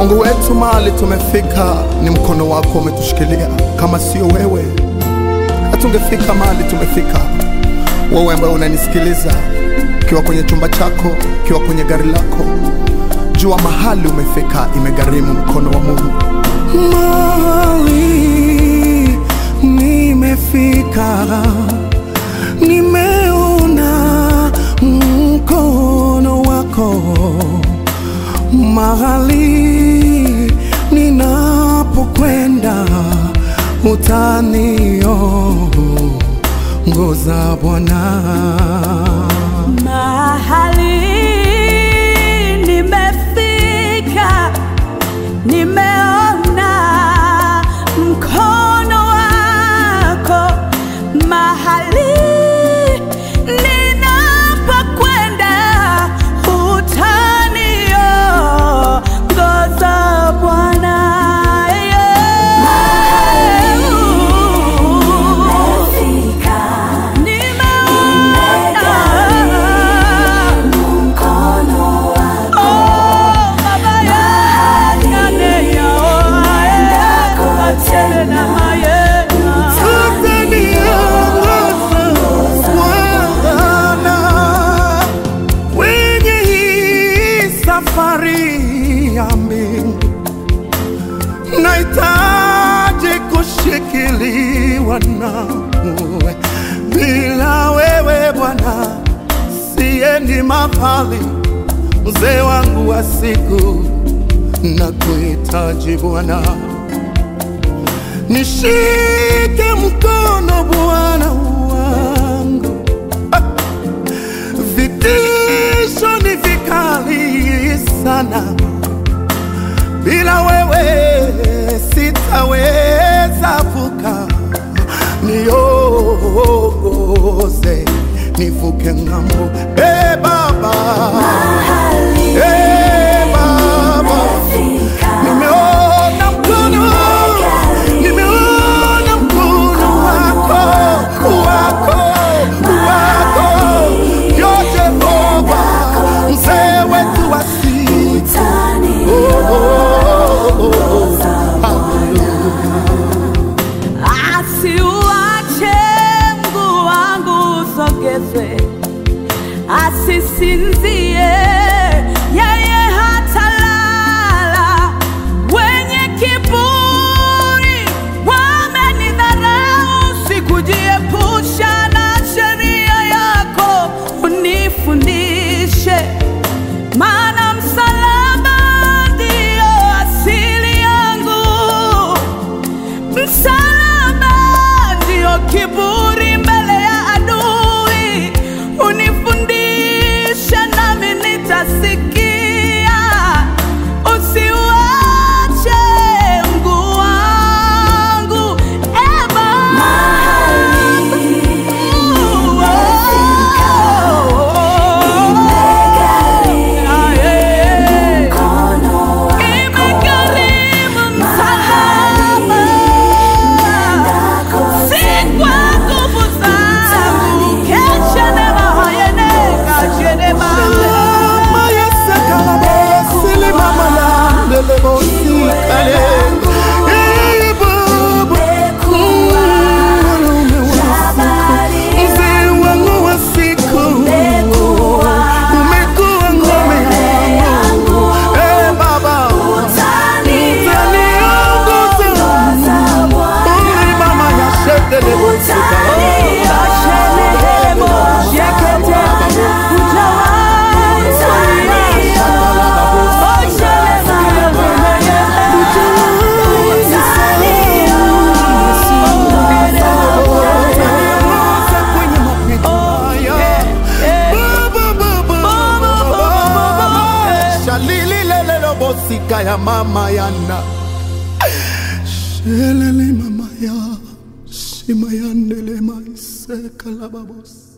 Mungu wetu, mahali tumefika ni mkono wako umetushikilia. Kama sio wewe, hatungefika mahali tumefika. Wewe ambaye unanisikiliza ukiwa kwenye chumba chako, ukiwa kwenye gari lako, jua mahali umefika, imegharimu mkono wa Mungu. Mahali nimefika, nimeona mkono wako. Mahali ninapokwenda, utaniongoza Bwana. Mahali nimefika, nimeona mkono wako. Mahali ninapokwenda, utaniongoza Bwana. Nimeona Utaniongoza Bwana kwenye hii safari ya mbingu, nahitaji kushikiliwa nawe. Bila wewe Bwana siendi mahali, mzee wangu wa siku, nakuhitaji Bwana. Nishike mkono Bwana wangu, Ah! vitisho ni vikali sana, bila wewe sitaweza vuka. Niongoze nivuke ng'ambo, e Baba, e Baba. Nimeona mkono, nimeona mkono wako, wako, wako, yo Jehova, mzee wetu wa siku. Oh, oh, oh, oh. Asiuache mguu wangu usogezwe, asisinzie yeye hatalala. Wenye kiburi wamenidharau, sikujiepusha na sheria yako, unifundishe maana msalaba ndio asili yangu. Msalaba ndio kiburi mbele ya adui, unifundishe nami nitasikia. Usiuache mguu wangu, e Baba. Ah, eh. Imegharimu msalaba, si kwa nguvu zangu. Keshe nema hayene, kashe nema. Mama Yesu kalabosili, mama yandele bosikale. Eh, Baba, mwanaume wa siku, mzee wangu wa siku, umekuwa ngome yangu. Eh, Baba, utaniongoza. Uli mama ya shetele bosikale. Kashe nehemo, yekete, ujawai kulia. Oshe nema, Utaniongoza kwenye mapito haya. Baba, Baba, Baba, Baba. Shalili lelelo bosika ya mama yana shelele mama ya shima yandele maiseka la babos